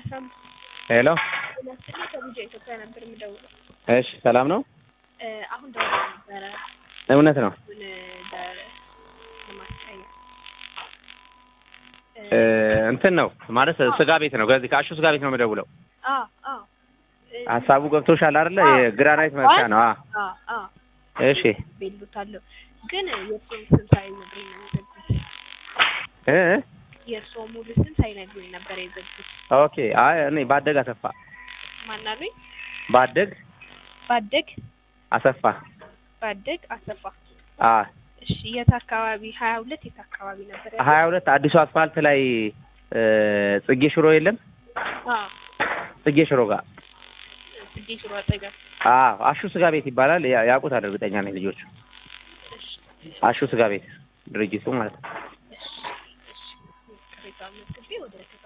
ሄሎ ማስጠኛ ከብዙ ኢትዮጵያ ነበር የምደውለው። እሺ ሰላም ነው እ አሁን ደውሎ ነበረ እውነት ነው እሱን ለ- ለማስጠኛ እ እንትን ነው ማለት ስጋ ቤት ነው ከዚህ ከአሹ ስጋ ቤት ነው የምደውለው አዎ አዎ እ ሀሳቡ ገብቶሻል አይደለ የግራናይት መስሪያ ነው አ አዎ አዎ እሺ ቤሉታለሁ ግን የእሱን ስም ሳይነግሩኝ ነው የዘጉት። እ የእርስዎ ሙሉ ስም ሳይነግሩኝ ነበር የዘጉት። ኦኬ አይ እኔ ባደግ አሰፋ ማናሉኝ? ባደግ ባደግ አሰፋ ባደግ አሰፋ። አ እሺ የት አካባቢ? ሀያ ሁለት የት አካባቢ ነበር? ያለው? ሀያ ሁለት አዲሱ አስፋልት ላይ እ ጽጌ ሽሮ የለም አዎ ጽጌ ሽሮ ጋር ጽጌ ሽሮ አጠገብ። አዎ አሹ ስጋ ቤት ይባላል ያ- ያውቁታል እርግጠኛ ነኝ ልጆቹ እሺ አሹ ስጋ ቤት ድርጅቱ ማለት ነው እሺ እሺ ቅሬታውን መዝግቤ ወደ